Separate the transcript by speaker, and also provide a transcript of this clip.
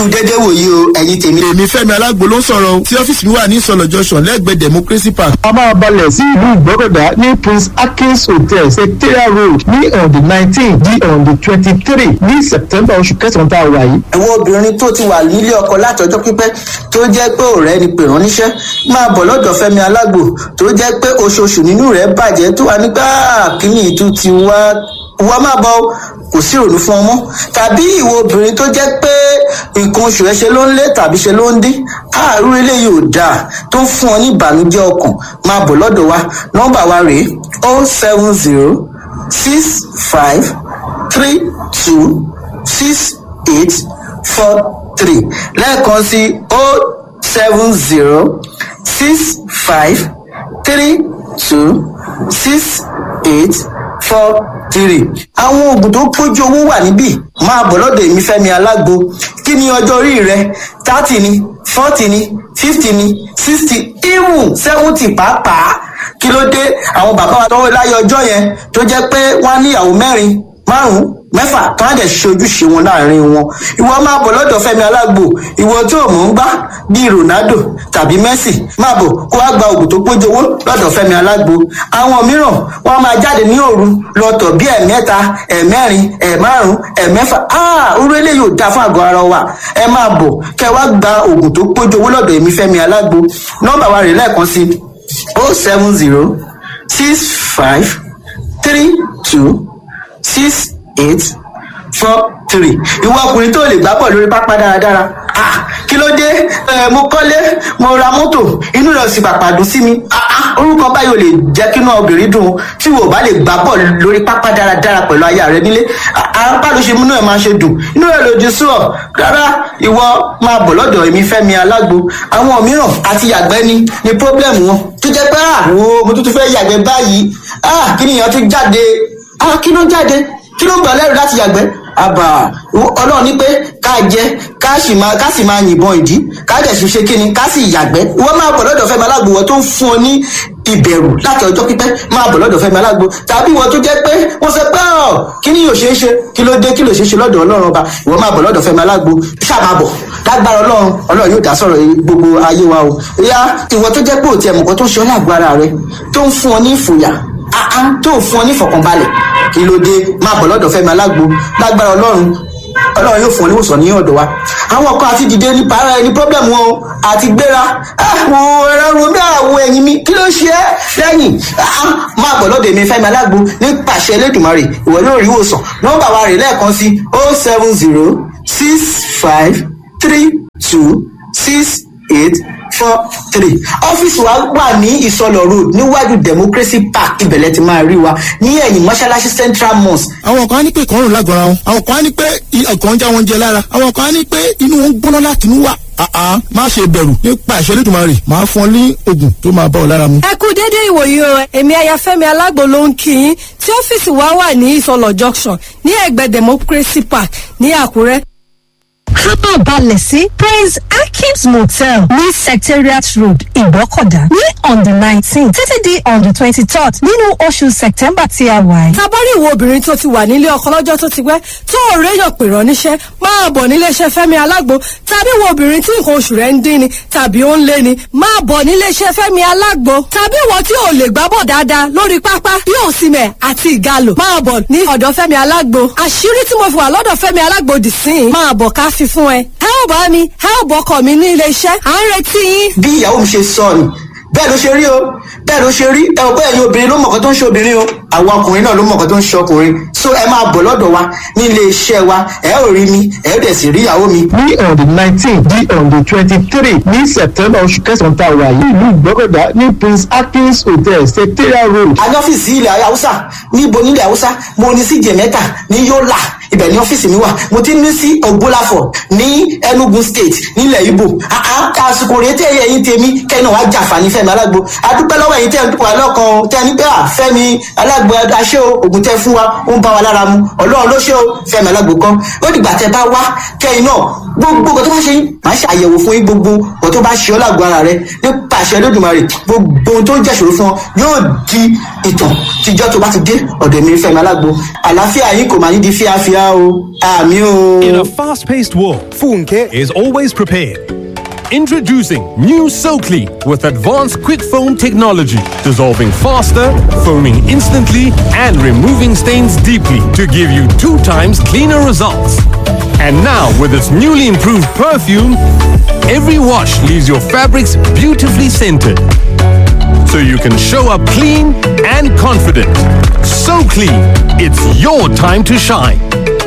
Speaker 1: dédé wòye o ẹ̀yin tèmi.
Speaker 2: èmi fẹ́mi alágbo ló ń sọ̀rọ̀ o tí ọ́fíìsì mi wà ní ìsọ̀lọ̀ junction lẹ́gbẹ̀ẹ́ democracy park.
Speaker 3: a máa balẹ̀ sí ìlú ìgbọ́kọ̀dá ní prince akins hotel secretariat road ní on the nineteen di on the twenty-three ní september oṣù kẹsàn-án tá a wà yìí.
Speaker 1: àwọn obìnrin tó ti wà nílé ọkọ látọjọ́ pípẹ́ tó jẹ́ pé ọ̀rẹ́ ni pè rán níṣẹ́ máa bọ̀ lọ́dọ̀ fẹ́mi alágbo tó jẹ́ pé oṣooṣù nínú rẹ̀ bàjẹ́ tó wà nígbà kíní ìtú ti wá wá máa bọ̀ kò sí ìrònú fún ọmọ tàbí ìwọ obìnrin tó jẹ́ pé nǹkan oṣù ẹ ṣe ló ń lé tàbí ṣe ló ń dín àárú eléyìí ò dáa tó ń fún ọ ní ìbànújẹ́ ọkàn máa bọ̀ lọ́dọ̀ wa nọ́mbà wa rèé o seven zero six five three two six eight four three lẹ́ẹ̀kan sí o seven zero six five three two six eight four three. àwọn oògùn tó pójú owó wà níbí máa bọ̀ lọ́dọ̀ èmi fẹ́mi alágbo kí ni ọjọ́ orí rẹ thirty ni forty ni fifty ni sixty even seventy pàápàá kí ló dé àwọn bàbá wa tọwọ́ láyé ọjọ́ yẹn tó jẹ́ pé wọ́n á ní ìyàwó mẹ́rin márùn-ún mẹ́fà tó á dẹ̀ ṣe ojúṣe wọn láàrin wọn ìwọ máa bọ̀ lọ́dọ̀ fẹ́mi alágbo ìwọ tí ò mọ̀ ń gbá bíi ronaldo tàbí messi máa bọ̀ kó wá gba oògùn tó pójú owó lọ́dọ̀ fẹ́mi alágbo àwọn mìíràn wọ́n máa jáde ní òru lọ́tọ̀ bí ẹ̀mẹ́ta ẹ̀mẹ́rin ẹ̀márùn ẹ̀mẹ́fà áà orú eléyìí ò dáa fún àgọ́ ara wa ẹ máa bọ̀ kẹ́ wá gba oògùn tó pójú owó lọ́dọ̀ èmi fẹ́mi alágbo nọ́mbà wa rè lẹ́ẹ̀kan sí o seven zero six five three two six eight four three ìwọ ọkùnrin tó lè gbá bọ̀ lórí pápá dáradára ah kí ló dé ẹ mo kọ́lé mo ra mọ́tò inú rẹ̀ sì pàpà dùn sí mi ah ah orúkọ báyìí ò lè jẹ́ kí inú obìnrin dùn tí wò bá lè gbá bọ̀ lórí pápá dáradára pẹ̀lú aya rẹ nílé apá ló ṣe múnú ẹ̀ máa ṣe dùn inú rẹ̀ lòdì sí ọ rárá ìwọ máa bọ̀ lọ́dọ̀ èmi fẹ́mi alágbo àwọn mìíràn àti yàgbẹ́ ni ni pọ́blẹ́mù wọn tó jẹ́ pé ah wo mo tún tún fẹ́ yàgbẹ́ báyìí ah kí nìyẹn tún jáde ah kí ló jáde kí ló ń gbà lẹ́rù láti yàgbẹ́ àbà ọlọ́run ní pé ká jẹ ká sì máa ká sì máa yìnbọn ìdí ká dẹ̀ sì ṣe kíni ká sì yàgbẹ́ wọ́n máa bọ̀ lọ́dọ̀ fẹ́mi alágbo wọ́n tó ń fún ọ ní ìbẹ̀rù láti ọjọ́ pípẹ́ máa bọ̀ lọ́dọ̀ fẹ́mi alágbo tàbí wọ́n tó jẹ́ pé wọ́n sọ pé ọ̀ kí ni yóò ṣe é ṣe kí ló dé kí ló ṣe é ṣe lọ́dọ̀ ọlọ́run ọba ìwọ́n máa bọ̀ lọ́dọ̀ fẹ́mi alágbo ṣáà bọ̀ lágbára ọlọ́run ọlọ́run yóò dá sọ̀rọ̀ gbogbo ayé wa o ìyá ìwọ tó jẹ́ pé òtí ẹ̀mùkọ́ tó ń ṣe ọ́ lágbára rẹ tó ń fún ọ ní ìfòyà àá tó ń fún ọ ní ìfọ̀kànbalẹ̀ kí ló dé máa bọ̀ lọ́dọ̀ fẹ́mi alágbo lágbára ọlọ́run ọlọ́run yóò fún ọ níwòsàn ní ọ̀dọ̀ wa àwọn kan àti dìde ní para ẹni problem wọn o àti gbéra àwọn ẹ̀rọ romi àwọ̀ ẹ̀yìn mi kí ló ṣe é lẹ́yìn máa bọ̀ lọ́dọ̀ èmi fẹ́mi alágbo ní pàṣẹ elédùnmarè ìwọ yóò rí ìwòsàn nọ́mbà wa rè lẹ́ẹ̀kan sí o seven zero six five three two six eight four three ọ́fíìsì wa wà ní ìsọlọ̀ road níwájú democracy park ibẹ̀lẹ̀ ti máa rí wa ní ẹ̀yìn mọ́ṣáláṣí central mosque.
Speaker 2: àwọn kan á ní pé ìkọrùn lágọ̀ọ́ra wọn àwọn kan á ní pé ọkàn ń já wọn jẹ lára àwọn kan á ní pé inú wọn ń gbóná láti inú wà àá má ṣe bẹ̀rù nípa ìṣẹ́lẹ̀ tó máa rè máa fún ọ ní oògùn tó máa bá ọ lára mu.
Speaker 4: ẹ kú déédéé ìwòye o èmi ayafẹ́mi alágbo ló ń kí yín tí ọ́fíìsì wa wà ní ìsọlọ̀ junction ní ẹ̀gbẹ́ democracy park ní àkúrẹ́
Speaker 5: kábà balẹ̀ sí praise akins motel ní secretariat road ìgbọ́kọ̀dá ní on the nineteen títí di on the twenty-third nínú oṣù september tí a wà yìí.
Speaker 4: tabari ìwo obìnrin tó ti wà nílé ọkọ lọ́jọ́ tó ti pẹ́ tó ò réyàn pè rán níṣẹ́ máa bọ̀ níléeṣẹ́ fẹ́mi alágbo tàbí ìwo obìnrin tí nǹkan oṣù rẹ̀ ń dín ni tàbí ó ń lé ni máa bọ̀ níléeṣẹ́ fẹ́mi alágbo tàbí ìwọ tí ò lè gbábọ̀ dáadáa lórí pápá bí òsìmẹ̀ àti ìgalò máa bọ̀ ní ọ̀dọ̀ fẹ́mi alágbo àṣírí tí mo fi wà lọ́dọ̀ fẹ́mi alágbo dì sí i máa bọ̀ ká fi fún ẹ ẹ ò bá mi ẹ ò bọkọ mi ní iléeṣẹ́ à ń retí yín.
Speaker 1: bí ìyàwó mi ṣe sọ ni bẹ́ẹ̀ ló ṣe rí o bẹ́ẹ̀ ló ṣe rí ẹ ò bẹ́ẹ̀ ni obìnrin ló mọ̀kàn tó ń ṣe obìnrin o àwọn ọkùnrin náà ló mọ̀kàn tó ń ṣe ọkùnrin so ẹ máa bọ̀ lọ́dọ̀ wa ní ilé iṣẹ́ wa ẹ ò rí mi ẹ ò dẹ̀ sì rí ìyàwó mi.
Speaker 3: ní on the nineteen di on the twenty-three ní september oṣù kẹsàn-án tá a wà yìí ìlú ìgbọ́kọ̀dá ní prince akins hotel secretariat road.
Speaker 1: a ní ọ́fíìsì ilẹ̀ haúsá níbo nílẹ̀ haúsá mo ní sí jẹ̀mẹ́ta ní yọ́là ibẹ̀ ní ọ́fíìsì mi wà mo ti ní sí ògbólàfọ̀ ní enugu state nílẹ̀ ibo àsìkò rèé tẹ́ ẹ̀yìn tèmi kẹ́ni wàá jàǹfààní fẹ́mi alágbo adúpẹ́ lọ́wọ́ ẹ̀yìn tẹ́ ẹ̀ ń dúpọ̀ alọ́kan tẹ́ ẹ ní pé à fẹ́mi alágbo aṣẹ́ o ògùn tẹ́ fún wa ó ń bá wa lára mu ọlọ́run ló ṣe o fẹ́mi alágbo kan ó dìgbà tẹ́ bá wá kẹ́yìn náà gbogbo nǹkan tó bá ṣe yín máa ṣe àyẹ̀wò fún yín gbogbo nǹkan tó bá ṣe ọ́ lágbo ara rẹ nípa àṣẹ lódùmarè gbogbo ohun tó ń jẹ́ṣòro fún ọ yóò di ìtàn tíjọ́ tó bá ti dé ọ̀dọ̀ mi fẹ́mi alágbo àlàáfíà yín kò máa ní di fíafíà dáa o àmì o.
Speaker 6: In a fast paced world, Funke is always prepared. Introducing new SoClean with advanced quick foam technology, dissolving faster, foaming instantly, and removing stains deeply to give you two times cleaner results. And now, with its newly improved perfume, every wash leaves your fabrics beautifully scented. So you can show up clean and confident. So clean, it's your time to shine.